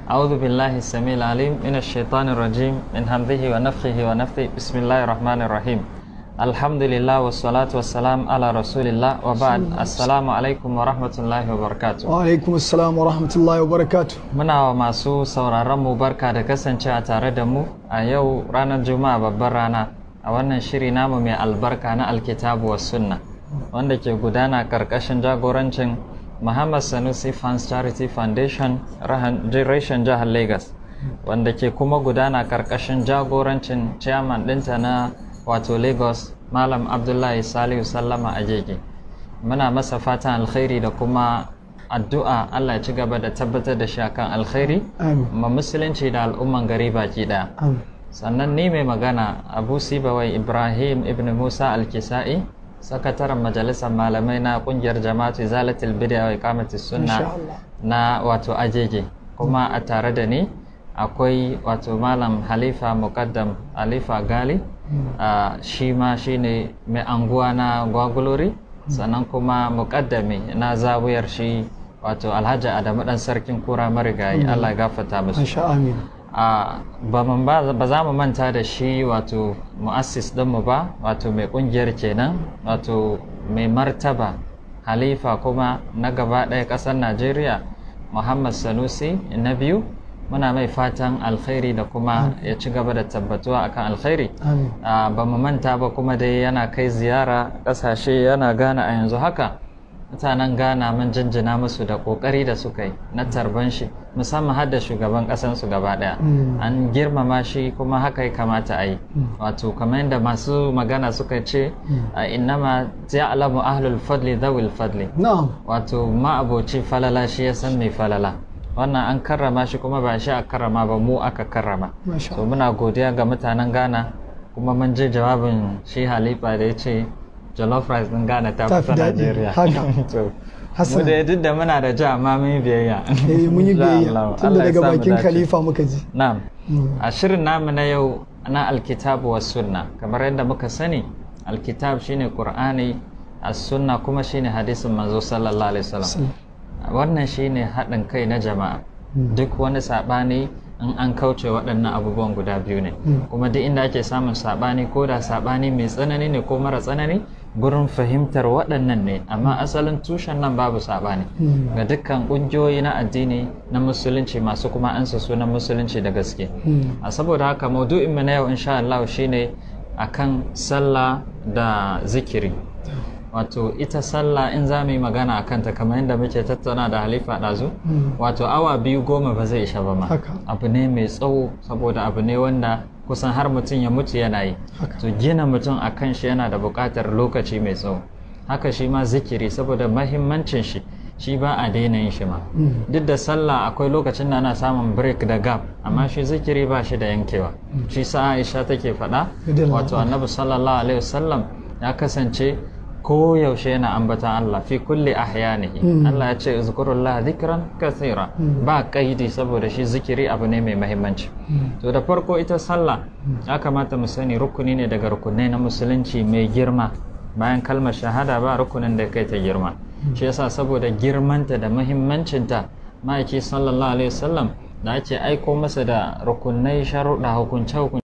أعوذ بالله السميع العليم من الشيطان الرجيم من همزه ونفخه ونفثه بسم الله الرحمن الرحيم الحمد لله والصلاة والسلام على رسول الله وبعد السلام عليكم ورحمة الله وبركاته wa alaikum assalam wa rahmatullahi wa barakatu muna wa masu sauraron mu barka da kasancewa tare da mu a yau ranar juma'a babbar rana a wannan shiri namu mai albarka na alkitabu wa sunna wanda ke gudana karkashin jagorancin muhammad sanusi fans charity foundation reshen jihar lagos wanda ke kuma gudana karkashin jagorancin chairman ɗinta na wato lagos malam abdullahi salihu sallama agege muna masa fatan alkhairi da kuma addu'a Allah ya ci gaba da tabbatar da shi akan alkhairi amin ma musulunci da al'umman gari baki daya amin sannan ni mai magana abu sibawai ibrahim ibn musa alkisa'i sakataren majalisar malamai na kungiyar jama'atu zalatul bid'a wa iqamati insha sunna Allah na wato ajege kuma a tare da ni akwai wato malam halifa muqaddam halifa gali a shi ma shine mai anguwa na gwagulori sannan kuma muƙaddami na zawiyar shi wato alhaji adamu dan sarkin kura marigayi allah ya gafarta musu insha amin a ba mun ba ba za mu manta da shi wato mu'assis dinmu ba wato mai kungiyar kenan wato mai martaba halifa kuma na gaba ɗaya ƙasar najeriya muhammad sanusi na biyu muna mai fatan alkhairi da kuma ya ci gaba da tabbatuwa akan alkhairi amin Ah, ba mu manta ba kuma dai yana kai ziyara ƙasashe yana gana a yanzu haka mutanen ghana mun jinjina musu da ƙoƙari da suka yi na tarban shi musamman har da shugaban ƙasansu gaba ɗaya Mm. an girmama shi kuma haka ya kamata a yi wato kamar yadda masu magana suka ce a innama ja'alamu ahlul fadli dhawil fadli na'am wato ma'aboci falala shi ya san mai falala wannan an karrama shi kuma ba shi a karrama ba mu aka karrama masha so muna godiya ga mutanen ghana kuma mun ji jawabin shi halifa da ya ce jollof rice din ghana ta Ta fita fi daɗi, nigeria haka. to mu Hassan. da duk da muna da ja amma mun yi biyayya eh mun yi Insha biyayya Allah. tunda Allah ya daga sa mu bakin dace. khalifa muka ji na'am Mm. a shirin namu na yau na alkitabu wa sunna kamar yadda muka sani alkitab shine qur'ani as-sunna kuma shine hadisin manzo sallallahu alaihi wasallam wannan shine haɗin kai na jama'a duk wani saɓani in an kauce waɗannan abubuwan guda biyu ne kuma duk inda ake samun saɓani ko da saɓani mai tsanani ne ko mara tsanani gurin fahimtar waɗannan ne amma asalin tushen nan babu saɓani Mm. ga dukkan ƙungiyoyi na addini na musulunci masu kuma ansa sunan musulunci da gaske Mm. a saboda haka maudu'inmu na yau insha Allah shine akan sallah da zikiri wato ita sallah in za mu yi magana a kanta kamar yadda muke tattauna da halifa ɗazu Mm. wato awa biyu goma ba zai isha ba ma Haka. abu ne mai tsawo saboda abu ne wanda kusan har mutum ya mutu yana yi Haka. to gina mutum a kan shi yana da buƙatar lokaci mai tsawo haka shi ma zikiri saboda mahimmancin shi shi ba a daina yin shi ma Mm. duk da sallah akwai lokacin da ana samun break da gap amma shi zikiri ba shi da yankewa shi sa aisha take faɗa Radiyallahu wato annabi sallallahu alaihi wasallam ya kasance ko yaushe yana ambata Allah fi kulli ahyanihi Mm. Allah ya ce zkurullah dhikran kathira Mm. ba kaidi saboda shi zikiri abu ne mai mahimmanci Mm. to da farko ita sallah ya kamata mu sani rukuni ne daga rukunai na musulunci mai girma bayan kalmar shahada ba rukunin da kai ta girma shi yasa saboda girmanta da muhimmancinta ma'aiki sallallahu alaihi wasallam da ake aiko masa da rukunai sharuɗa hukunce hukunce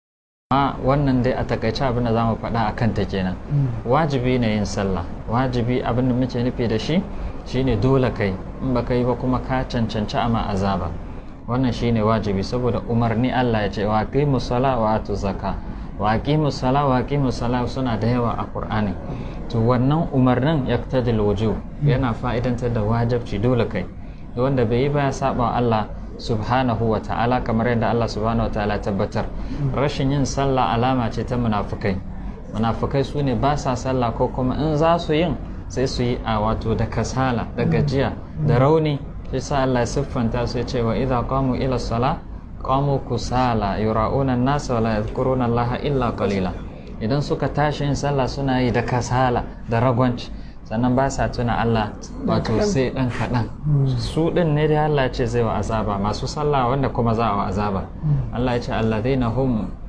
amma wannan dai a takaice abin da za mu faɗa a kanta kenan Mm. wajibi ne yin sallah wajibi abin da muke nufi da shi shine dole kai in ba yi ba kuma ka cancanci ama azaba wannan shine wajibi saboda umarni Allah ya ce wa aqimu sala wa atu zaka wa aqimu sala wa aqimu sala suna da yawa a Qur'ani to wannan umarnin yaktadil wujub yana fa'idantar da wajibci dole kai da wanda bai yi ba ya saba wa Allah subhanahu wa ta'ala kamar yadda Allah subhanahu wa ta'ala tabbatar rashin yin sallah alama ce ta munafukai munafukai su ne ba sa sallah ko kuma in za su yin sai su yi a wato da kasala da gajiya da rauni shi sa Allah ya siffanta su ya ce wa idza qamu ila sala qamu kusala yura'una an-nasa wa la yadhkuruna Allah illa qalila idan suka tashi yin sallah suna yi da kasala da ragwanci sannan ba sa tuna Allah wato sai dan kaɗan su ɗin ne dai Allah ya ce zai wa azaba masu sallah wanda kuma za a wa azaba Allah ya ce alladheena hum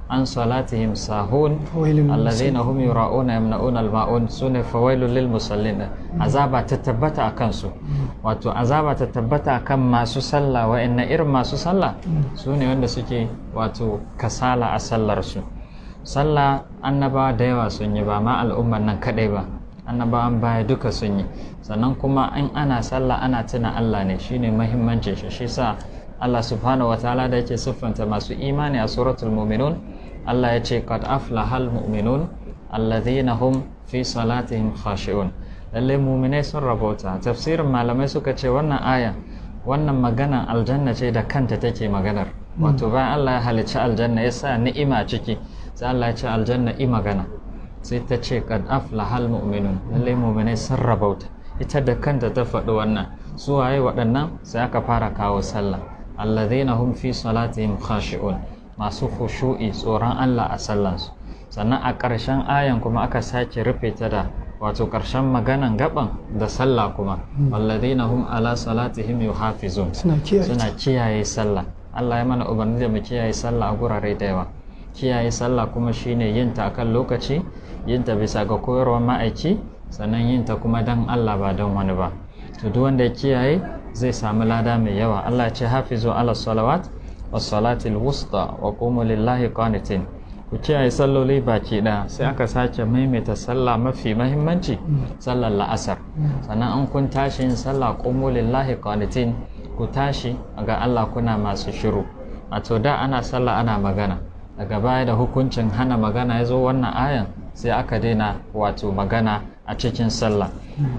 an salatihim sahun Fawailun lil alladhina hum yura'una yamna'una al-ma'un sune fawailul lil musallin azaba ta tabbata akan su wato azaba ta tabbata akan masu sallah wa'anna irin masu sallah sune wanda suke wato kasala a sallar su sallah annabawa da yawa sun yi ba ma al'ummar nan kadai ba annabawan baya duka sun yi sannan kuma in ana sallah ana tuna Allah ne shine muhimmancin shi shi sa Allah subhanahu wataala da yake siffanta masu imani a suratul mu'minun Allah ya ce qad aflahal mu'minun alladhina hum fi salatihim khashi'un lalle mu'minai sun rabauta tafsirin malamai suka ce wannan aya wannan maganan aljanna ce da kanta take maganar wato bayan Allah ya halicci aljanna ya sa ni'ima ciki sai Allah ya ce aljanna i magana sai ta ce kad aflahal mu'minun lalle mu'minai sun rabauta ita da kanta ta faɗi wannan su waye waɗannan sai aka fara kawo sallah alladhina hum fi salatihim khashi'un masu khushu'i tsoron Allah a sallansu sannan a ƙarshen ayan kuma aka sake rufe ta da wato ƙarshen maganan gaban da sallah kuma alladhina hum ala salatihim yuhafizun suna kiyaye suna kiyaye sallah Allah ya mana umarni da mu kiyaye sallah a gurare da yawa kiyaye sallah kuma shine yin ta akan lokaci yin ta bisa ga koyarwar ma'aiki sannan yin ta kuma dan Allah ba don wani ba to duk wanda ya kiyaye zai samu lada mai yawa Allah ya ce hafizu ala salawat was salatil wusta wa qumu lillahi qanitin ku kiyaye salloli baki ɗaya sai aka sake maimaita sallah mafi mahimmanci sallar la'asar sannan an kun tashi yin sallah qumu lillahi qanitin ku tashi ga Allah kuna masu shiru a to da ana sallah ana magana daga baya da hukuncin hana magana ya zo wannan ayan sai aka daina wato magana a cikin sallah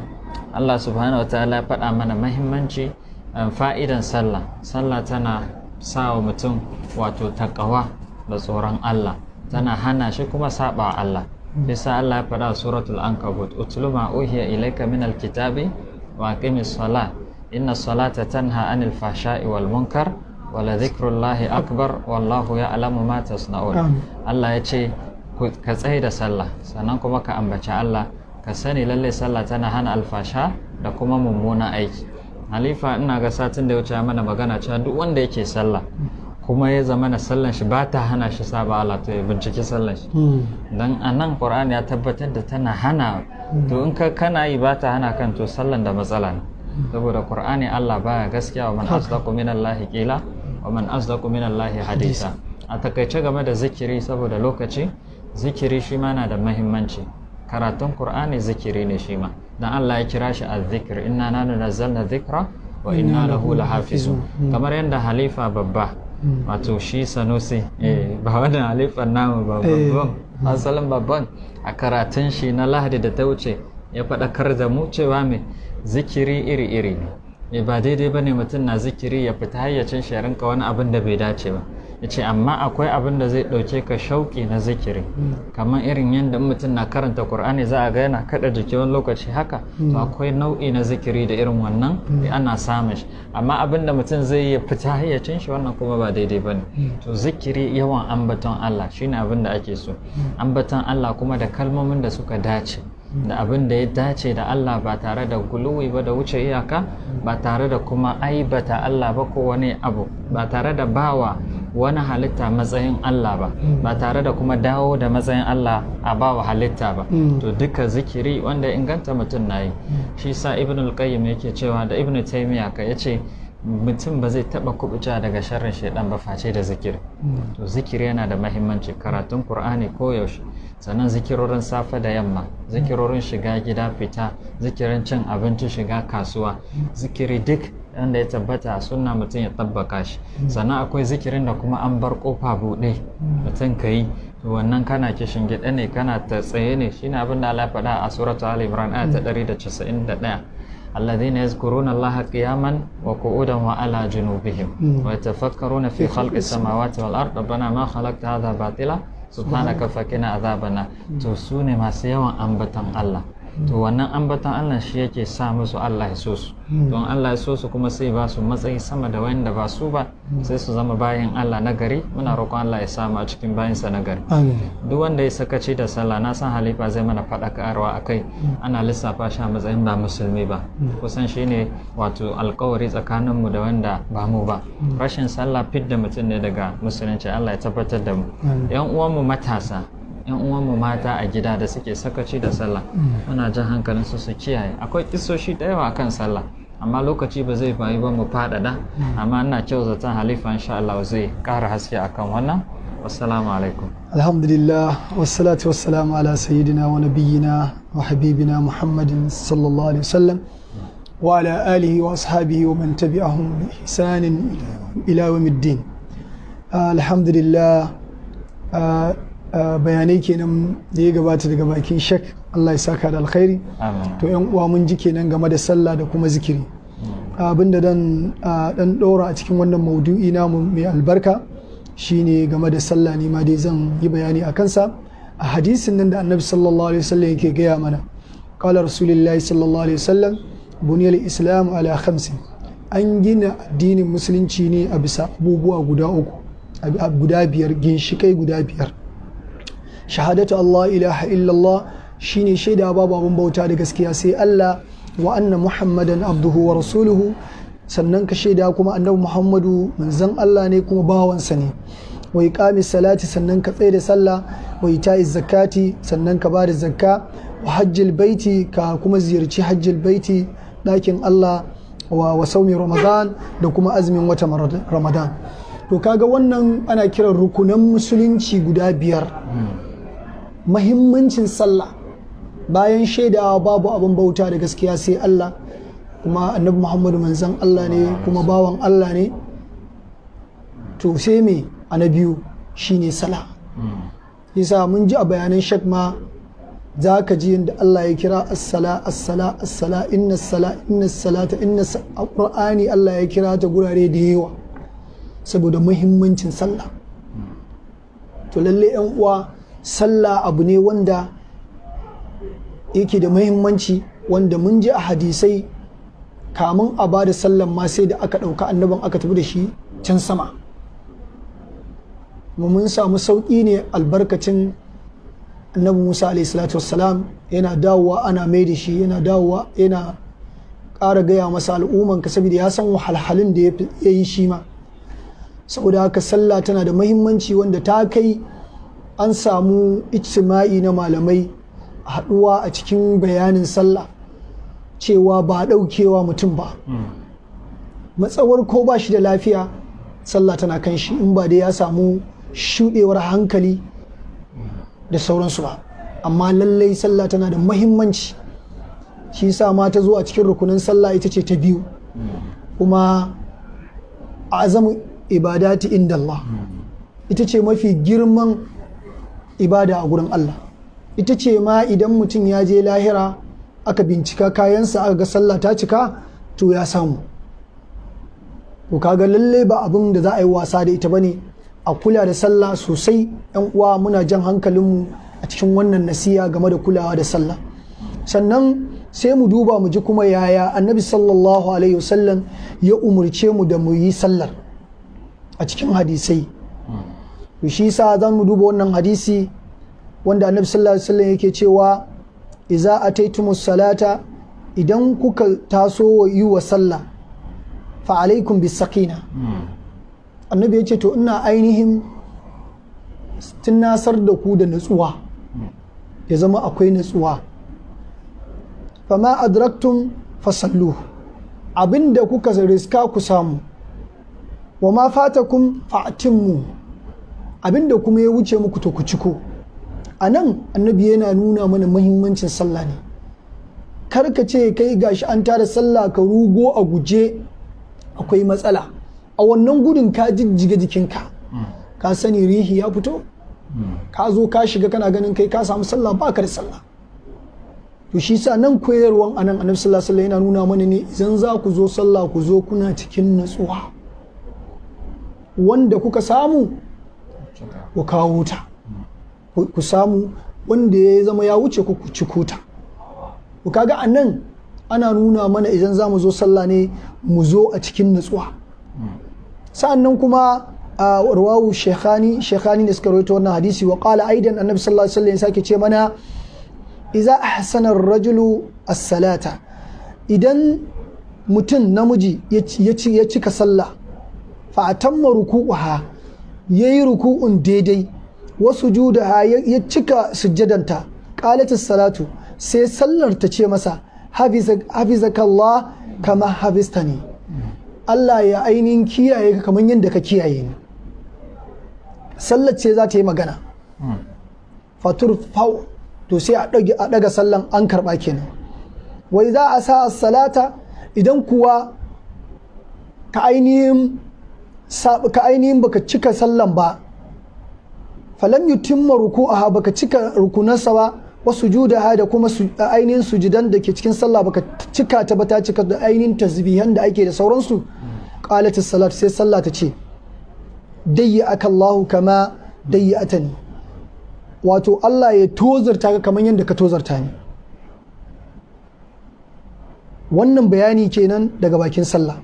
Allah subhanahu wataala ya faɗa mana mahimmanci fa'idan sallah sallah tana sa wa mutum wato takawa da tsoron Allah tana hana shi kuma saba Allah bisa Allah ya faɗa suratul ankabut utlu ma uhiya ilayka min alkitabi wa aqimis salah inna salata tanha anil fahsha'i wal munkar wala dhikrullahi akbar wallahu ya'lamu ma tasna'un Allah ya ce ka tsaye da sallah sannan kuma ka ambaci Allah ka sani lalle sallah tana hana alfasha da kuma mummunan aiki halifa ina ga satin da ya wuce mana magana cewa duk wanda yake sallah kuma ya zama na sallan shi ba ta hana shi saba Allah to ya binciki sallan shi dan a nan Qur'ani ya tabbatar da tana hana to in ka kana yi ba ta hana kan to sallan da matsala ne saboda Qur'ani Allah baya gaskiya wa man asdaqu minallahi qila wa man asdaqu minallahi hadisa a takaice game da zikiri saboda lokaci zikiri shi ma na da muhimmanci karatun Qur'ani zikiri ne shi ma dan Allah ya kira shi azzikr inna nanu nazzalna dhikra wa inna lahu lahafizun kamar yadda halifa babba wato shi sanusi ba wannan halifan namu ba babban asalin babban a karatun shi na lahadi da ta wuce ya faɗakar da mu cewa mai zikiri iri-iri ne ba daidai ba ne mutum na zikiri ya fita hayyacin shi ya rinka wani abin da bai dace ba ya ce amma akwai abin da zai ɗauke ka shauƙi na zikiri kamar irin yadda mutum na karanta ƙur'ani za a ga yana kaɗa jiki wani lokaci haka to akwai nau'i na zikiri da irin wannan ana samun shi amma abin da mutum zai yi fita hayyacin shi wannan kuma ba daidai ba ne to zikiri yawan ambaton Allah shine abin da ake so ambaton Allah kuma da kalmomin da suka dace da abin da ya dace da Allah ba tare da guluwi ba da wuce iyaka ba tare da kuma aibata Allah ba ko wani abu ba tare da bawa wani halitta matsayin Allah ba ba tare da kuma dawo da matsayin Allah a bawa halitta ba to duka zikiri wanda inganta mutum na yi shi sa ibn al-qayyim yake cewa da ibn taymiya ka yace mutum ba zai taba kubuta daga sharrin shaidan ba face da zikiri to zikiri yana da mahimmanci karatun qur'ani koyaushe sannan zikirorin safe da yamma zikirorin shiga gida fita zikirin cin abinci shiga kasuwa zikiri duk wanda ya tabbata a sunna mutum ya tabbaka shi sannan akwai zikirin da kuma an bar kofa buɗe mutum ka yi to wannan kana kishin gida ne kana ta tsaye ne shine abin da Allah ya faɗa a suratu Ali Imran aya ta 191 الذين يذكرون الله قياما وقعودا وعلى جنوبهم ويتفكرون في خلق السماوات والأرض ربنا ما خلقت هذا باطلا سبحانك فقنا عذاب النار to su ne masu yawan ambatan Allah to wannan ambaton Allah shi yake sa musu Allah ya so su don Allah ya so su kuma sai ba su matsayi sama da wanda ba su ba sai su zama bayan Allah na gari muna roƙon Allah ya samu a cikin bayansa na gari amin duk wanda ya sakaci da sallah na san halifa zai mana faɗakarwa a kai ana lissafa shi a matsayin ba musulmi ba kusan shi ne wato alkawari tsakaninmu da wanda ba mu ba rashin sallah fidda mutum ne daga musulunci Allah ya tabbatar da mu yan uwanmu matasa yan uwanmu mata a gida da suke sakaci da sallah muna jan hankalin su su kiyaye akwai kisoshi da yawa akan sallah amma lokaci ba zai bayi ba mu faɗaɗa amma ina kyau zaton halifa insha Allah zai ƙara haske akan wannan wassalamu alaikum alhamdulillah wassalatu wassalamu ala sayyidina wa nabiyyina wa habibina muhammadin sallallahu alaihi wasallam wa ala alihi wa ashabihi wa man tabi'ahum bi ihsanin ila yawmiddin alhamdulillah ah, ah, bayanai kenan da ya gabata daga bakin shek Allah ya saka da alkhairi amin to yan uwa mun ji kenan game da sallah da kuma zikiri abinda dan ah, dan ɗora a cikin wannan maudu'i namu mai albarka shine game da sallah ne ma dai zan yi bayani a kansa a hadisin nan da annabi sallallahu alaihi wasallam yake gaya mana qala rasulullahi sallallahu alaihi wasallam buniyal islam ala khamsin an gina addinin musulunci ne a bisa abubuwa guda uku a- a- guda biyar ginshikai guda biyar shahadatu Allah ilaha illallah shine shaida babu abin bauta da gaskiya sai Allah wa anna muhammadan abduhu wa rasuluhu sannan ka shaida kuma annabi muhammadu manzon Allah ne kuma bawansa ne wa iqami salati sannan ka tsaye da sallah wa ita'i zakati sannan ka bada zakka wa hajjil baiti ka kuma ziyarci hajjil baiti ɗakin Allah wa, wa saumi ramadan da kuma azumin wata ramadan to kaga wannan ana kiran rukunan musulunci guda biyar mahimmancin sallah bayan shaidawa babu abin bauta da gaskiya sai Allah kuma annabi Muhammadu manzan Allah ne kuma bawan Allah ne to sai me a na biyu shine sallah yasa mun ji a bayanan shak ma za ka ji yadda Allah ya kira as-sala as-sala as-sala inna sala inna salata inna sa- a Qur'ani Allah ya kira ta gurare da yawa saboda muhimmancin sallah to lalle yan uwa sallah abu ne wanda yake da muhimmanci wanda mun ji a hadisai kamun a ba da sallan ma sai da aka ɗauka annaban aka tafi da shi can sama mu mun samu sauƙi ne albarkacin annabi musa alaihi salatu wassalam yana dawowa ana mai da shi yana dawowa yana ƙara gaya masa al'umman ka saboda ya san wahalhalun da ya yi shi ma saboda haka sallah tana da mahimmanci wanda ta kai an samu ijtima'i na malamai a haɗuwa a cikin bayanin sallah cewa ba a ɗaukewa mutum ba matsawar ko ba shi da lafiya sallah tana kan shi in ba dai ya samu shuɗewar hankali da sauransu ba amma lallai sallah tana da mahimmanci shi sa ma ta zo a cikin rukunin sallah ita ce ta biyu kuma azamu ibadati inda Allah ita ce mafi girman ibada a gurin Allah ita ce ma idan mutum ya je lahira aka bincika kayansa aka ga sallah ta cika to ya samu to kaga lalle ba abin da za a yi wasa da ita bane a kula da sallah sosai yan uwa muna jan hankalinmu a cikin wannan nasiya game da kulawa da sallah sannan sai mu duba mu ji kuma yaya annabi sallallahu alaihi wasallam ya umurce mu da mu yi sallar a cikin hadisai to shi sa zan mu duba wannan hadisi wanda annabi sallallahu alaihi wasallam yake cewa idza ataitumus salata idan kuka taso yi wa sallah fa alaikum bis sakina annabi ya ce to ina ainihin tunasar da ku da natsuwa ya zama akwai natsuwa fama adraktum fasallu abinda kuka riska ku samu wa ma fatakum fa'timmu abinda kuma ya wuce muku to ku ciko a nan annabi yana nuna mana muhimmancin sallah ne kar ka ce kai gashi an tara sallah ka rugo a guje akwai matsala a wannan gudun ka jijjiga jikinka ka sani rihi ya fito ka zo ka shiga kana ganin kai ka samu sallah ba ka da sallah to shi sa nan koyarwan anan annabi sallallahu alaihi yana nuna mana ne idan za ku zo sallah ku zo kuna cikin natsuwa wanda kuka samu ku kawo ta ku samu wanda ya zama ya wuce ku ku ciko ta to kaga a nan ana nuna mana idan za mu zo sallah ne mu zo a cikin nutsuwa sa'an nan kuma a rawawu shekhani shekhani ne suka rawaito wannan hadisi wa qala aidan annabi sallallahu alaihi wasallam ya sake ce mana idza ahsana ar-rajulu as-salata idan mutum namiji ya cika sallah fa atamma ruku'uha yayi ruku'un daidai wasu judaha ya cika sujjadanta qalat salatu sai sallar ta ce masa hafizakallah kama hafistani Allah ya ainihin kiyaye ka kamar yadda ka kiyaye ni sallar ce za ta yi magana fatur fau to sai a ɗaga sallan an karɓa kenan wai za a sa salata idan kuwa ka ainihin ka ainihin baka cika sallan ba falam yutimma ruku'aha baka cika rukunansa ba wa sujudaha da kuma ainihin sujudan da ke cikin sallah baka cika ta ba ta cika da ainihin tasbihan da ake da sauransu qalat salat sai sallah ta ce dayyaka Allahu kama dayyatani wato Allah ya tozarta ka kamar yadda ka tozarta ni wannan bayani kenan daga bakin sallah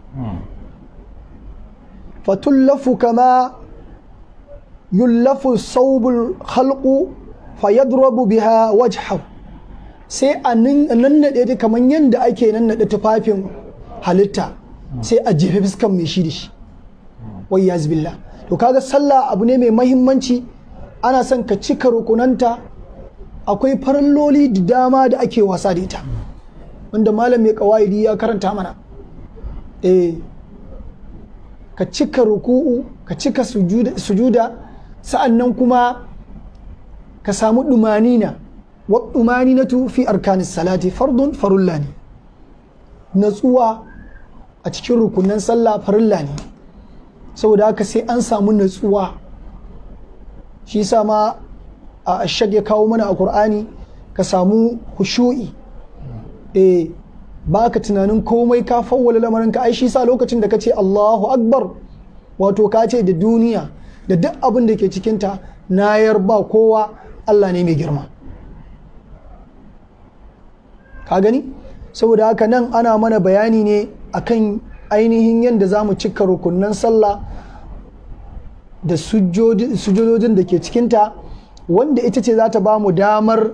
fatullafu kama yullafu saubul khalqu fayadrabu biha wajhahu sai a nannaɗe ta kamar yadda ake nannaɗe tufafin halitta sai a jefe fuskan mai shi da shi wai ya billah to kaga sallah abu ne mai mahimmanci ana son ka cika rukunanta akwai faralloli da dama da ake wasa da ita wanda malam mai kawaidi ya karanta mana eh ka cika ruku'u ka cika sujuda sa'annan kuma ka samu dumanina wa dumaninatu fi arkanis salati fardun farulla ne natsuwa a cikin rukunan sallah farilla ne saboda haka sai an samu natsuwa shi sa ma a ashag ya kawo mana a Kur'ani ka samu hushu'i eh ba ka tunanin komai ka fawwala lamarin ka ai shi sa lokacin da ka ce Allahu akbar wato ka ce da duniya da duk abin da ke cikinta na yarba kowa Allah ne mai girma ka gani saboda haka nan ana mana bayani ne akan ainihin yadda za mu cika rukunan sallah da sujudodin da ke cikinta wanda ita ce za ta ba mu damar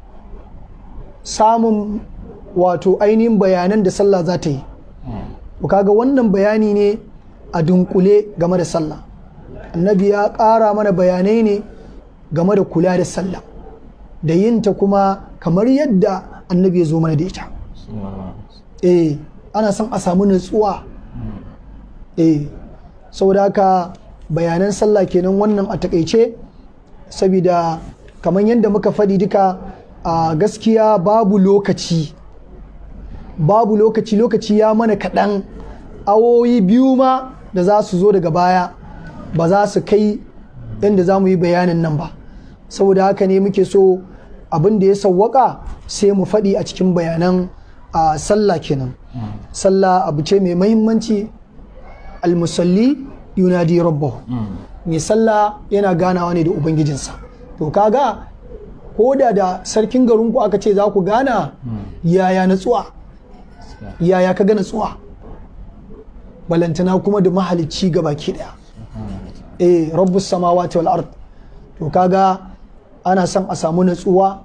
samun wato ainihin bayanan da sallah za ta yi kaga wannan bayani ne a dunkule game da sallah annabi ya ƙara mana bayanai ne game da kula da sallah da yinta kuma kamar yadda annabi ya zo mana da ita eh ana son a samu nutsuwa eh saboda haka bayanan sallah kenan wannan a takaice saboda kamar yadda muka faɗi duka a gaskiya babu lokaci babu lokaci lokaci ya mana kaɗan awoyi biyu ma da za su zo daga baya ba za su kai yadda za mu yi bayanin nan ba saboda haka ne muke so abin da ya sawwaka sai mu faɗi a cikin bayanan a sallah kenan sallah abu ce mai mahimmanci almusalli yunadi rabbahu mai sallah yana ganawa ne da ubangijinsa to kaga ko da da sarkin garinku aka ce za ku gana yaya natsuwa yaya ka ga natsuwa balantana kuma da mahalicci ga baki daya eh rabbus samawati wal ard to kaga ana son a samu natsuwa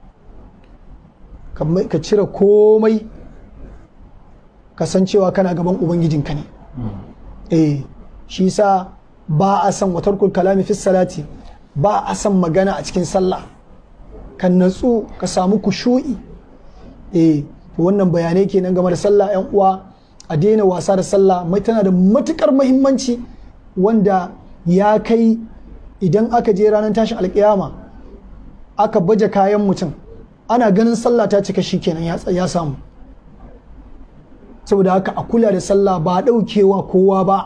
ka cire komai kasancewa kana gaban ubangijinka ne eh shi sa ba a son watarkul kalami fi salati ba a son magana a cikin sallah kan natsu ka samu kushu'i eh wannan bayanai kenan game da sallah yan uwa a daina wasa da sallah mai tana da matukar mahimmanci wanda ya kai idan aka je ranar tashin alkiyama aka baje kayan mutum ana ganin sallah ta cika shi kenan ya samu saboda haka a kula da sallah ba daukewa kowa ba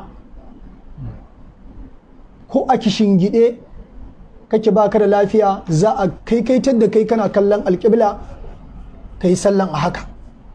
ko a kishin gide kake baka da lafiya za a kai kaitar da kai kana kallon alƙibla ka yi sallan a haka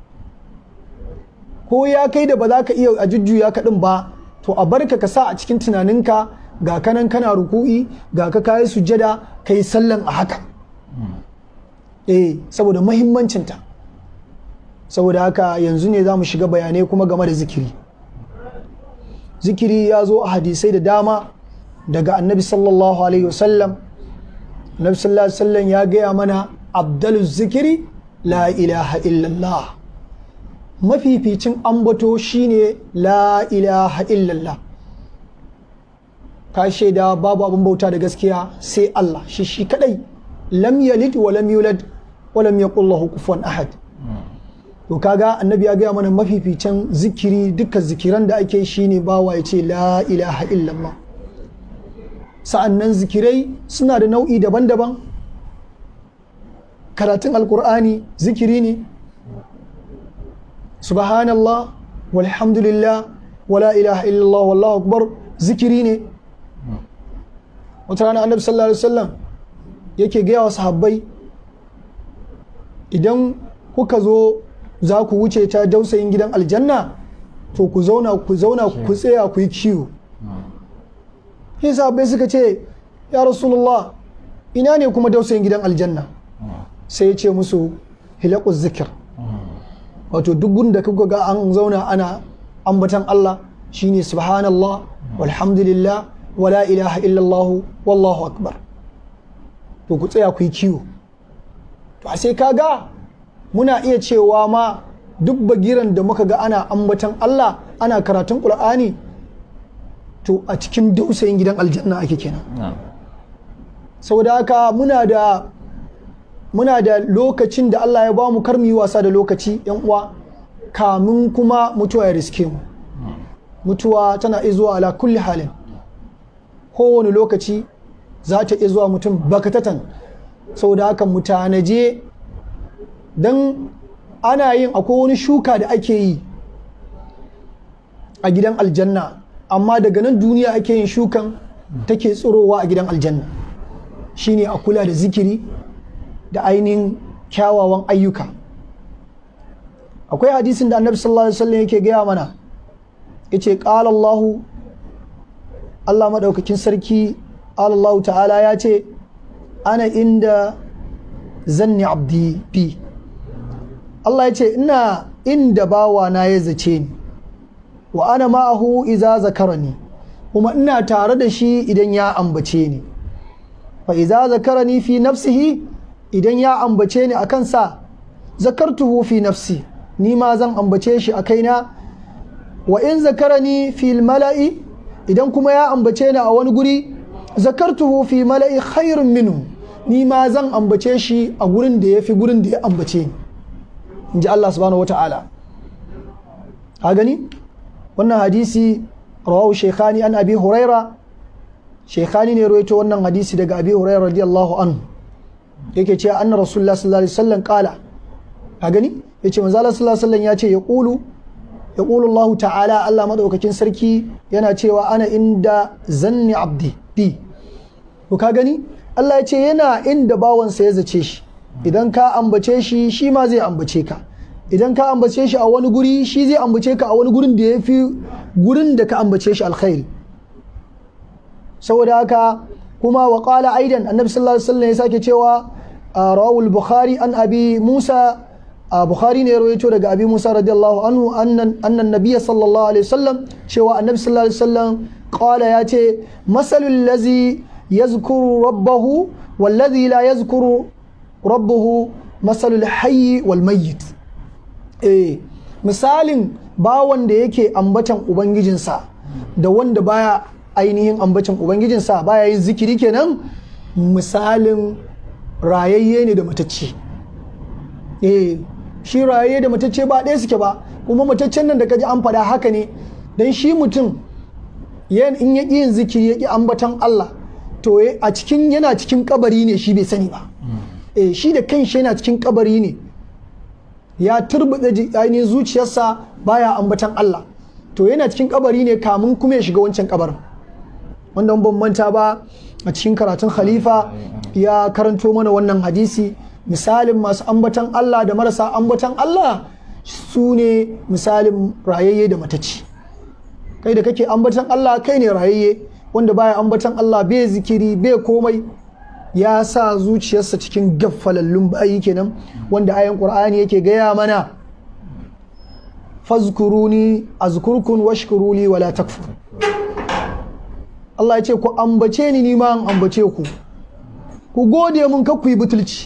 ko ya kai da ba za ka iya a jujjuya kaɗin ba to a barka ka sa a cikin tunaninka ga kanan kana ruku'i ga ka kayi sujjada ka yi sallan a haka eh saboda mahimmancinta saboda haka yanzu ne za mu shiga bayanai kuma game da zikiri zikiri ya zo a hadisai da dama daga annabi sallallahu alaihi wasallam annabi sallallahu alaihi wasallam ya gaya mana abdalu zikiri la ilaha illallah mafificin ambato shine la ilaha illallah ka shaida babu abin bauta da gaskiya sai Allah shi shi kadai lam yalid wa lam yulad wa lam yakul lahu kufuwan ahad to kaga annabi ya gaya mana mafificin zikiri dukkan zikiran da ake shine bawa ya ce la ilaha illallah sa'annan zikirai suna da nau'i daban-daban karatun alkur'ani zikiri ne subhanallah walhamdulillah wala ilaha illallah wallahu akbar zikiri ne wata rana annabi sallallahu alaihi wasallam yake gaya wa sahabbai idan kuka zo za ku wuce ta dausayin gidan aljanna to ku zauna ku zauna ku tsaya ku yi kiwo sai sahabbai suka ce ya rasulullah ina ne kuma dausayin gidan aljanna sai ya ce musu hilakus zikir wato duk gunda kuka ga an zauna ana ambatan Allah shine subhanallah walhamdulillah wala ilaha illallah wallahu akbar to ku tsaya ku yi kiwo to a sai kaga muna iya cewa ma duk bagiran da muka ga ana ambatan Allah ana karatun Qur'ani to a cikin dausayin gidan aljanna ake kenan saboda haka muna da muna da lokacin da Allah ya ba mu karmi wasa da lokaci yan uwa kamun kuma mutuwa ya riske mu mutuwa tana izuwa ala kulli halin kowane lokaci za ta iya zuwa mutum bakatatan saboda haka mutanaje don ana yin akwai wani shuka da ake yi a gidan aljanna amma daga nan duniya ake yin shukan take tsirowa a gidan aljanna shine a kula da zikiri da ainihin kyawawan ayyuka akwai hadisin da annabi sallallahu alaihi wasallam yake gaya mana yace qala Allahu Allah madaukakin sarki Allah ta'ala ya ce ana inda zanni abdi bi Allah ya ce ina inda bawa na ya zace ni wa ana ma'ahu iza zakarani kuma ina tare da shi idan ya ambace ni fa iza zakarani fi nafsihi idan ya ambace ni a kansa zakartuhu fi nafsi ni ma zan ambace shi a kaina wa in zakarani fi mala'i idan kuma ya ambace ni a wani guri zakartuhu fi mala'i khairun minhu ni ma zan ambace shi a gurin da ya fi gurin da ya ambace ni in ji Allah subhanahu wata'ala ha gani wannan hadisi rawahu shekhani an abi huraira shekhani ne rawaito wannan hadisi daga abi huraira radiyallahu anhu yake cewa anna rasulullah sallallahu alaihi wasallam kala a gani yace manzo Allah sallallahu alaihi wasallam ya ce ya qulu ya qulu Allah ta'ala Allah madaukakin sarki yana cewa ana inda zanni abdi bi to ka gani Allah ya ce yana inda bawansa ya zace shi idan ka ambace shi shi ma zai ambace ka idan ka ambace shi a wani guri shi zai ambace ka a wani gurin da ya fi gurin da ka ambace shi alkhairi saboda haka kuma wa qala aidan annabi sallallahu alaihi wasallam ya sake cewa rawul bukhari an abi musa bukhari ne ya rawaito daga abi musa radiyallahu anhu annan annan nabiyyi sallallahu alaihi wasallam cewa annabi sallallahu alaihi wasallam qala ya ce masalul ladzi yazkuru rabbahu والذي لا يذكر ربه مثل الحي والميت eh misalin bawan da yake ambatan ubangijinsa da wanda baya ainihin ambatan ubangijinsa baya yin zikiri kenan misalin rayayye ne da matacce eh shi rayayye da matacce ba ɗaya suke ba kuma mataccen nan da kaji an faɗa haka ne don shi mutum in ya yin zikiri ya ƙi ambatan Allah to a cikin yana cikin kabari ne shi bai sani ba eh shi da kanshi yana cikin kabari ne ya turbuɗe ainihin zuciyarsa baya ambatan Allah to yana cikin kabari ne kamun kuma ya shiga wancan kabarin wanda ban manta ba a cikin karatun khalifa ya karanto mana wannan hadisi misalin masu ambatan Allah da marasa ambatan Allah su ne misalin rayayye da matacci kai da kake ambatan Allah kai ne rayayye wanda baya ambatan Allah bai zikiri bai komai ya sa zuciyarsa cikin gaffalallun bayi kenan wanda ayan qur'ani yake gaya mana fazkuruni azkurkum washkuruli wala takfur Allah ya ce ku ambace ni ni ma an ambace ku ku gode mun ka ku yi butulci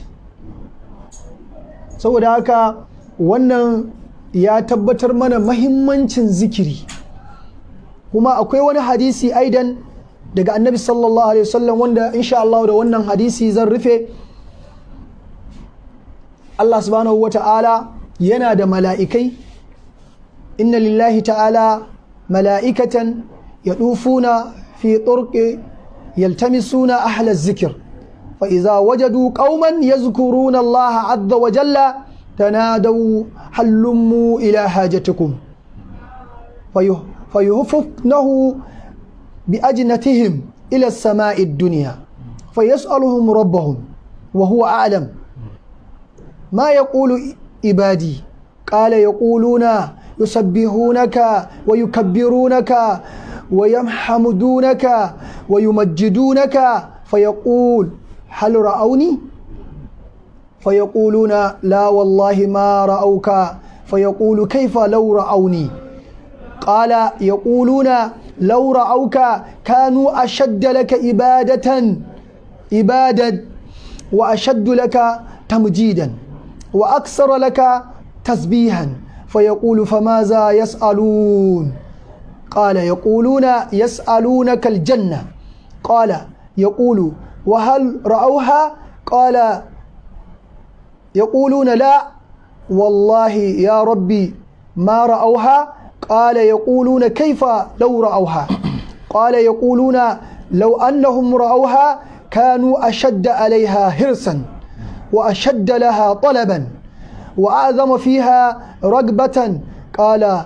saboda haka wannan ya tabbatar mana mahimmancin zikiri kuma akwai wani hadisi aidan daga annabi sallallahu alaihi wasallam wanda insha Allah da wannan hadisi zan rufe Allah subhanahu wa ta'ala yana da mala'ikai inna lillahi ta'ala mala'ikatan yadufuna fi turqi yaltamisuna ahla zikir fa idza wajadu qauman yazkuruna Allah azza wa jalla tanadaw halummu ila hajatikum fayuhfifnahu بأجنتهم إلى السماء الدنيا فيسألهم ربهم وهو أعلم ما يقول عبادي قال يقولون يسبحونك ويكبرونك ويحمدونك ويمجدونك فيقول هل رأوني فيقولون لا والله ما رأوك فيقول كيف لو رأوني قال يقولون لو رأوك كانوا أشد لك إبادة إبادة وأشد لك تمجيدا وأكثر لك تسبيحا فيقول فماذا يسألون قال يقولون يسألونك الجنة قال يقول وهل رأوها قال يقولون لا والله يا ربي ما رأوها قال يقولون كيف لو رأوها قال يقولون لو أنهم رأوها كانوا أشد عليها حرصا وأشد لها طلبا وأعظم فيها رغبة قال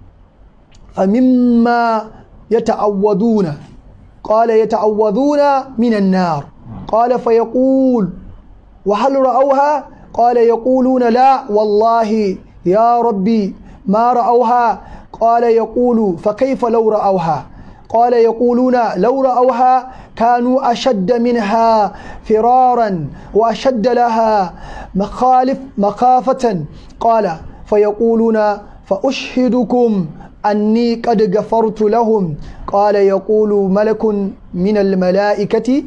فمما يتعوذون قال يتعوذون من النار قال فيقول وهل رأوها قال يقولون لا والله يا ربي ما رأوها قال يقول فكيف لو رأوها قال يقولون لو رأوها كانوا أشد منها فرارا وأشد لها مخالف مخافة قال فيقولون فأشهدكم أني قد غفرت لهم قال يقول ملك من الملائكة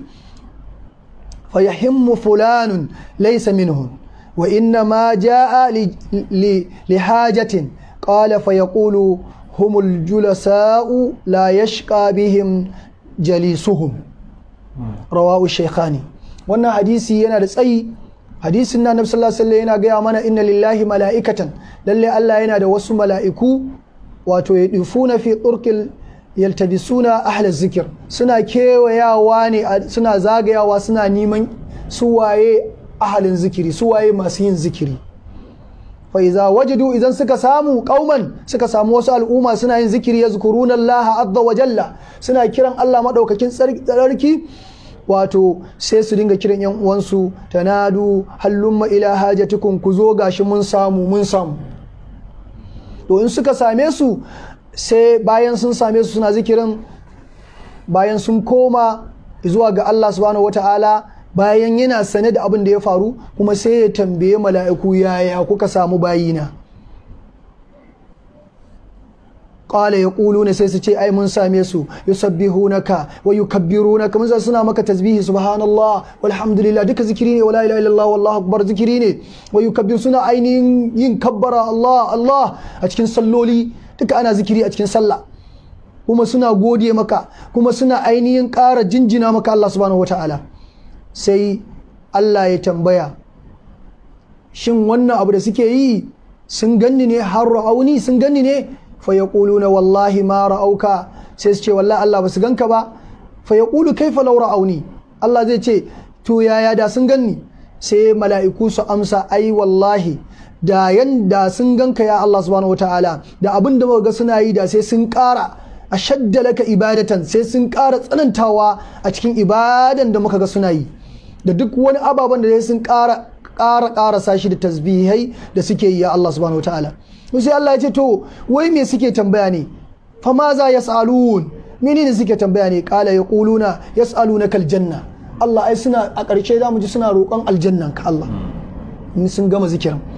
فيهم فلان ليس منهم وإنما جاء لحاجة قال فيقول هم الجلساء لا يشقى بهم جليسهم رواه الشيخاني wannan hadisi yana da tsayi hadisin na nabi sallallahu alaihi yana gaya mana inna lillahi mala'ikatan lalle Allah yana da wasu mala'iku wato ya dufuna fi turqil yaltabisuna ahla zikir suna kewayawa ne suna zagayawa suna neman suwaye ahalin zikiri suwaye masu yin zikiri faiza wajadu idan suka samu kauman suka samu wasu al'umma suna yin zikiri ya zukuruna Allah azza wa jalla suna kiran Allah madaukakin tsarki wato sai su dinga kiran yan uwansu tanadu hallumma ila hajatikum ku zo gashi mun samu mun samu to in suka same su sai bayan sun same su suna zikirin bayan sun koma zuwa ga Allah subhanahu wataala bayan yana sane da abin da ya faru kuma sai ya tambaye mala'iku yaya kuka samu bayina qala yaquluna sai su ce ai mun same su yusabbihunaka wa yukabbirunaka mun suna maka tasbihi subhanallah walhamdulillah duka zikiri ne wala ilaha illallah wallahu akbar zikiri ne wa yukabbir suna ainihin yin kabbara Allah Allah a cikin salloli duka ana zikiri a cikin sallah kuma suna gode maka kuma suna ainihin ƙara jinjina maka Allah subhanahu wataala sai Allah ya tambaya shin wannan abu da suke yi sun ganni ne har ra'auni sun ganni ne fa yaquluna wallahi ma ra'auka sai su ce wallahi Allah ba su ganka ba fa yaqulu kaifa law ra'auni Allah zai ce to yaya da sun ganni sai mala'iku su amsa ai wallahi da yanda sun ganka ya Allah subhanahu wataala da abin da ga suna yi da sai sun ƙara ashadda laka ibadatan sai sun ƙara tsanantawa a cikin ibadan da muka ga suna yi da duk wani ababen da sun ƙara ƙara ƙarasa shi da tasbihai da suke yi ya Allah subhanahu wataala sai Allah ya ce to wai me suke tambaya ne fa ma za yas'alun menene suke tambaya ne qala yaquluna yas'alunaka aljanna Allah ai suna a ƙarshe za mu ji suna roƙon aljannan ka Allah in sun gama zikirin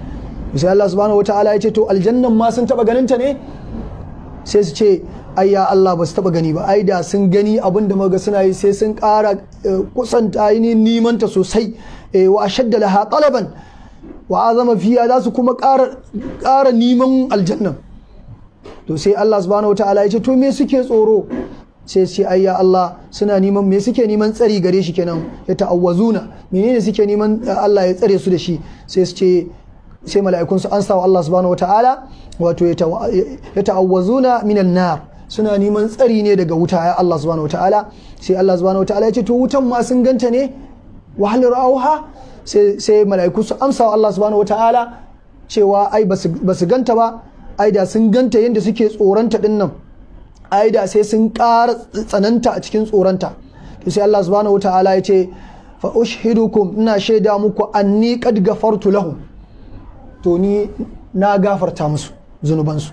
sai Allah subhanahu wataala ya ce to aljannan ma sun taba ganin ta ne sai su ce ai ya Allah ba su taba gani ba ai da sun gani abin da muga suna yi sai sun ƙara kusanta ainihin nimanta sosai wa ashadda laha talaban wa azama fiya za su kuma ƙara neman aljannan to sai Allah subhanahu wataala ya ce to me suke tsoro sai ce ai ya Allah suna neman me suke neman tsari gare shi kenan ya ta'awwazuna menene suke neman Allah ya tsare su da shi sai su ce sai mala'ikun su ansa wa Allah subhanahu wataala wato ya ta'awwazuna minan nar suna neman tsari ne daga wuta ya Allah subhanahu wataala sai Allah subhanahu wataala ya ce to wutan ma sun ganta ne wa hal ra'awha sai sai mala'iku su amsa wa Allah subhanahu wataala cewa ai basu ganta ba ai da sun ganta yadda suke tsoronta din nan ai da sai sun ƙara tsananta a cikin tsoronta to sai Allah subhanahu wataala ya ce fa ushhidukum ina shaida muku anni qad gafartu lahum to ni na gafarta musu zunubansu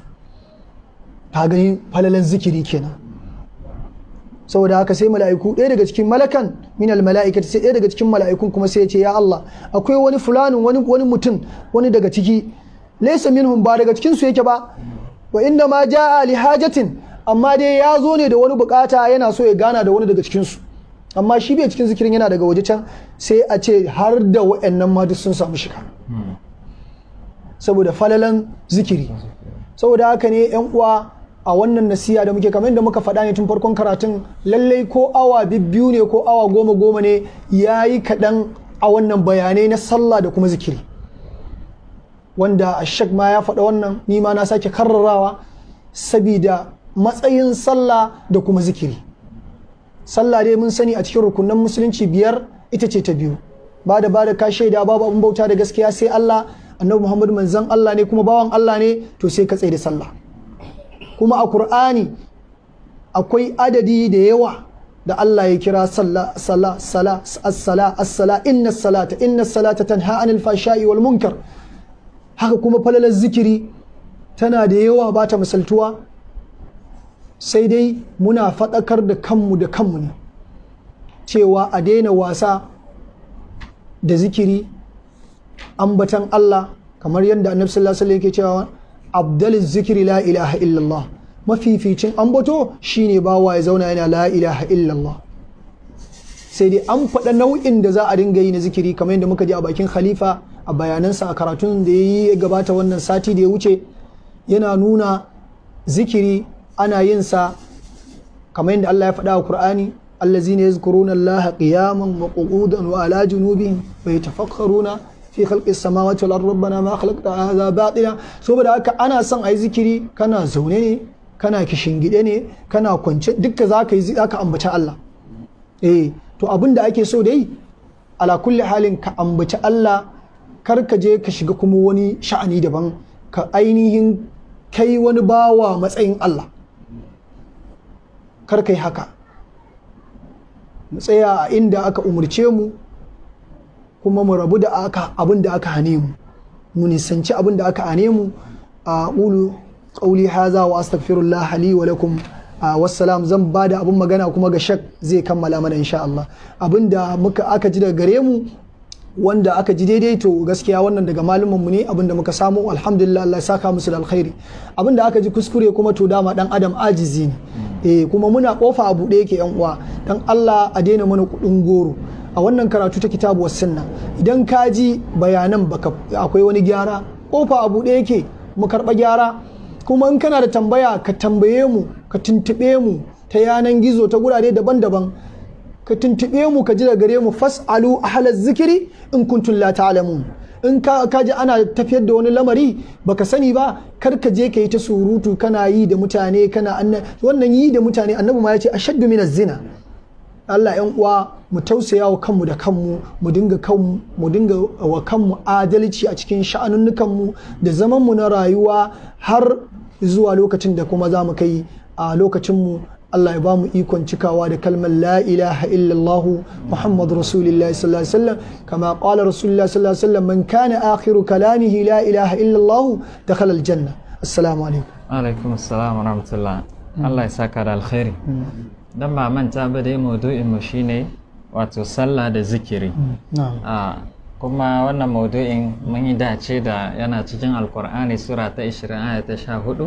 ka gani falalan zikiri kenan saboda haka sai mala'iku ɗaya daga cikin malakan minal mala'ikati sai ɗaya daga cikin mala'ikun kuma sai ya ce ya Allah akwai wani fulanin wani wani mutum wani daga ciki laysa minhum ba daga cikin su yake ba wa inda ma ja'a li hajatin amma dai ya zo ne da wani bukata yana so ya gana da wani daga cikin su amma shi bai cikin zikirin yana daga waje can sai a ce har da wa'annan ma duk sun samu shiga saboda falalan zikiri saboda haka ne yan uwa a wannan nasiya da muke kamar yadda muka faɗa ne tun farkon karatun lallai ko awa biyu ne ko awa goma goma ne ya yi kaɗan a wannan bayanai na sallah da kuma zikiri wanda ashak ma ya faɗa wannan ni ma na sake karrarawa sabida matsayin sallah da kuma zikiri sallah dai mun sani a cikin rukunan musulunci biyar ita ce ta biyu ba da ba da ka shaida babu abin bauta da gaskiya sai Allah annabi Muhammad manzon Allah ne kuma bawan Allah ne to sai ka tsaye da sallah kuma a Kur'ani akwai adadi da yawa da Allah ya kira salla sala sala as-sala as-sala inna salata inna salata tanha anil fashai wal munkar haka kuma falalar zikiri tana da yawa ba ta misaltuwa sai dai muna faɗakar da kanmu da kanmu ne cewa a daina wasa da zikiri ambatan Allah kamar yadda annabi sallallahu alaihi yake cewa abdal zikiri la ilaha illallah mafificin ambato shine bawa ya zauna yana la ilaha illallah sai dai an faɗa nau'in da za a dinga yi na zikiri kamar yadda muka ji a bakin khalifa a bayanansa a karatun da ya yi gabata wannan sati da ya wuce yana nuna zikiri ana yin sa kamar yadda Allah ya faɗa a Qur'ani allazina yazkuruna Allah qiyaman wa qu'udan wa ala junubihim wa yatafakkaruna fi khalqis samawati wal ardi rabbana ma khalaqta hadha batila saboda haka ana son ayi zikiri kana zaune ne kana kishingide ne kana kwance dukka zaka yi zaka ambaci Allah eh to abin da ake so dai ala kulli halin ka ambaci Allah kar ka je ka shiga kuma wani sha'ani daban ka ainihin kai wani bawa matsayin Allah kar kai haka mu tsaya a inda aka umarce mu kuma mu rabu da aka abin da aka hane mu mu nisanci abin da aka hane mu a ulu qauli haza wa astaghfirullah li wa lakum wassalam zan ba da abin magana kuma ga shak zai kammala mana insha Allah abin da muka aka ji daga gare mu wanda aka ji daidai to gaskiya wannan daga malumin mu ne abin da muka samu alhamdulillah Allah ya saka musu da alkhairi abin da aka ji kuskure kuma to dama dan adam ajizi ne eh kuma muna kofa a buɗe yake yan uwa dan Allah a daina mana kuɗin goro a wannan karatu ta kitabu was sunna idan ka ji bayanan baka akwai wani gyara kofa a buɗe yake mu karɓa gyara kuma in kana da tambaya ka tambaye mu ka tuntuɓe mu ta yanan gizo ta gurare daban-daban ka tuntuɓe mu ka ji da gare mu fas'alu ahla zikiri in kuntum la ta'lamun in ka ji ana tafiyar da wani lamari baka sani ba kar ka je ka yi ta surutu kana yi da mutane kana wannan yi da mutane annabi ma ya ce ashaddu min zina Allah yan uwa mu tausaya wa kanmu da kanmu mu dinga kanmu mu dinga wa kanmu adalci a cikin sha'anunnukan mu da zaman mu na rayuwa har zuwa lokacin da kuma za mu kai a lokacin mu Allah ya ba mu ikon cikawa da kalmar la ilaha illallah Muhammad Rasulullah sallallahu alaihi wasallam kama qala Rasulullah sallallahu alaihi wasallam man kana akhiru kalamihi la ilaha illallah dakhala aljanna assalamu alaikum alaikum assalam wa rahmatullah Allah ya saka da alkhairi dan ba manta ba dai maudu'in mu shine wato sallah da zikiri a kuma wannan maudu'in mun yi dace da yana cikin alkur'ani sura ta 20 aya ta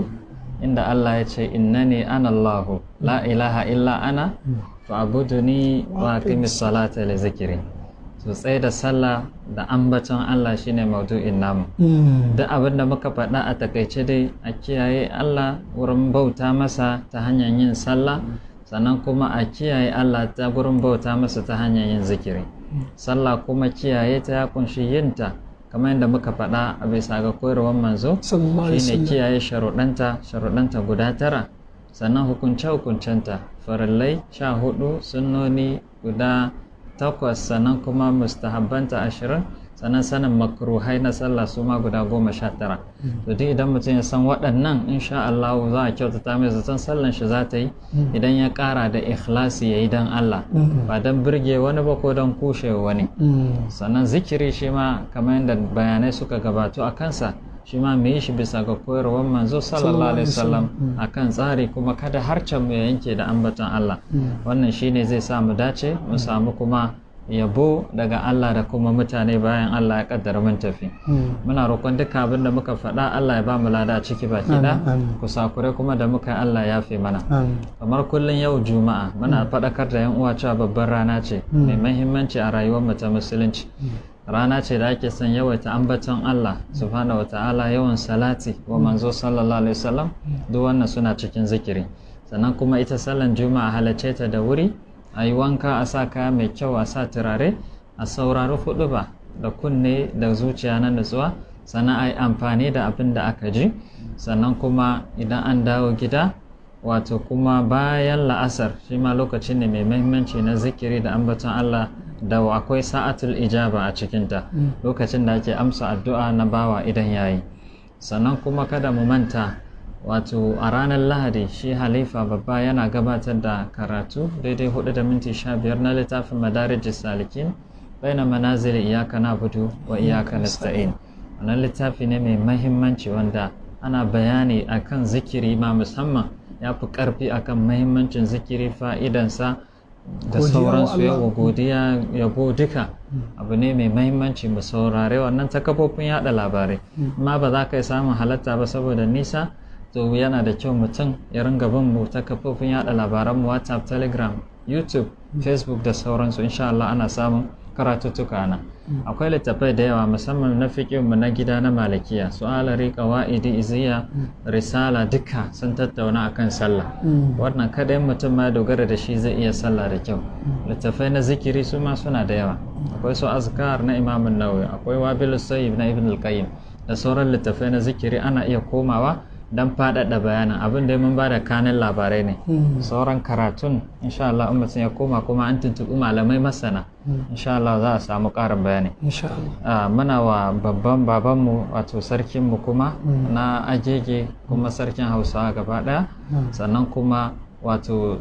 14 inda Allah ya ce innani ana Allahu la ilaha illa ana fa'buduni wa aqimis salata li zikri to tsaye da sallah da ambaton Allah shine maudu'in namu duk abin da muka faɗa a takaice dai a kiyaye Allah wurin bauta masa ta hanyar yin sallah sannan kuma a kiyaye Allah ta gurin bauta masa ta hanyar yin zikiri sallah kuma kiyaye ta ya kunshi yinta kamar yadda muka faɗa a bisa ga koyarwar manzo shine kiyaye sharuɗanta sharuɗanta guda tara sannan hukunce hukuncenta farillai sha hudu sunnoni guda takwas sannan kuma mustahabbanta ashirin sannan sanin makruhai na sallah su ma guda goma sha tara to duk idan mutum ya san waɗannan insha Allah za a kyautata mai zaton sallan shi za ta yi idan ya ƙara da ikhlasi ya yi don Allah ba don birge wani ba ko don kushe wani sannan zikiri shi ma kamar yadda bayanai suka gabatu a kansa shi ma mu yi shi bisa ga koyarwar manzo sallallahu alaihi wasallam akan tsari kuma kada harcen mu ya yanke da ambaton Allah wannan shine zai sa mu dace mu samu kuma yabo daga Allah da kuma mutane bayan Allah ya kaddara mun tafi muna roƙon duka abin da muka faɗa Allah ya ba mu lada a ciki baki da kusakure kuma da muka Allah ya fi mana kamar kullun yau juma'a muna faɗakar da yan uwa cewa babbar rana ce mai muhimmanci a rayuwar mu ta musulunci rana ce da ake son yawaita ambaton Allah subhanahu wata'ala yawan salati wa manzo sallallahu alaihi wasallam duk wannan suna cikin zikiri sannan kuma ita sallan juma'a halarce ta da wuri a yi wanka a sa kaya mai kyau a sa turare a saurari hudu ba da kunne da zuciya na nutsuwa sannan a yi amfani da abin da aka ji sannan kuma idan an dawo gida wato kuma bayan la'asar shi ma lokaci ne mai mahimmanci na zikiri da ambaton Allah da akwai sa'atul ijaba a cikinta lokacin da ake amsa addu'a na bawa idan yayi sannan kuma kada mu manta wato a ranar lahadi shi halifa babba yana gabatar da karatu daidai 4 da minti 15 na littafin madarijis salikin baina manazili iyaka na budu wa iyaka nasta'in wannan littafi ne mai mahimmanci wanda ana bayani akan zikiri ma musamman ya fi karfi akan mahimmancin zikiri fa'idansa da sauransu yawa godiya yabo duka abu ne mai mahimmanci mu saurare wannan ta kafofin yada labarai amma ba za ka yi samun halatta ba saboda nisa to yana da kyau mutum ya ringa bin mu ta kafofin yada labaran mu whatsapp telegram youtube facebook da sauransu insha Allah ana samun karatuttuka na akwai littattafai da yawa musamman na mu na gida na malikiya su alari qawaidi iziya risala duka sun tattauna akan sallah wannan kadai mutum ma dogara da shi zai iya sallah da kyau littattafai na zikiri su ma suna da yawa akwai su azkar na imamun nawawi akwai wabilus sayyib na ibn al-qayyim da sauran littattafai na zikiri ana iya komawa don faɗaɗa bayanin abin da mun ba da kanin labarai ne sauran karatun insha Allah in mutum ya koma kuma an tuntuɓi malamai masana insha Allah za a samu ƙarin bayani muna wa babban babanmu wato sarkinmu kuma na agege kuma sarkin hausawa gaba ɗaya sannan kuma wato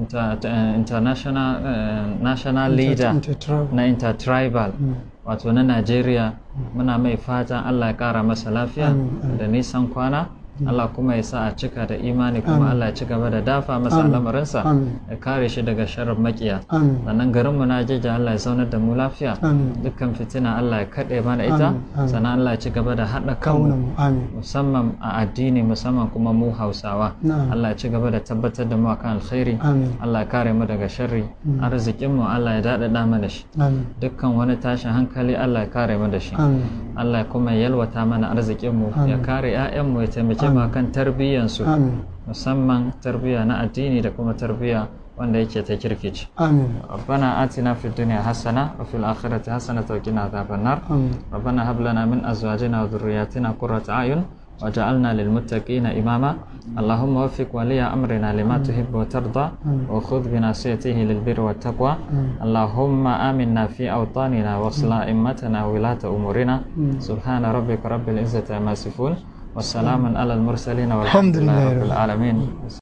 international national leader na intertribal wato na Najeriya muna mai fatan Allah ya ƙara masa lafiya da nisan kwana Allah kuma ya sa a cika da imani kuma Allah ya ci gaba da dafa masa lamarinsa ya kare shi daga sharar makiya sannan garinmu na jeja Allah ya zaunar da mu lafiya dukkan fitina Allah ya kaɗe mana ita sannan Allah ya ci gaba da haɗa kanmu musamman a addini musamman kuma mu Hausawa Allah ya ci gaba da tabbatar da mu akan alkhairi Allah ya kare mu daga sharri arzikinmu Allah ya daɗaɗa mana shi dukkan wani tashin hankali Allah ya kare mu da shi Allah ya kuma yalwata mana arzikinmu ya kare 'ya'yanmu ya taimake mu kan tarbiyyansu musamman tarbiyya na addini da kuma tarbiyya wanda yake ta kirkici rabbana atina fid dunya hasana wa fil akhirati hasana wa qina adhaban nar rabbana hab lana min azwajina wa dhurriyyatina qurrata a'yun وجعلنا للمتقين إماما اللهم وفق ولي أمرنا لما تحب وترضى وخذ بناصيته للبر والتقوى اللهم آمنا في أوطاننا واصلح أئمتنا وولاة أمورنا سبحان ربك رب العزة عما يصفون والسلام على المرسلين والحمد لله رب العالمين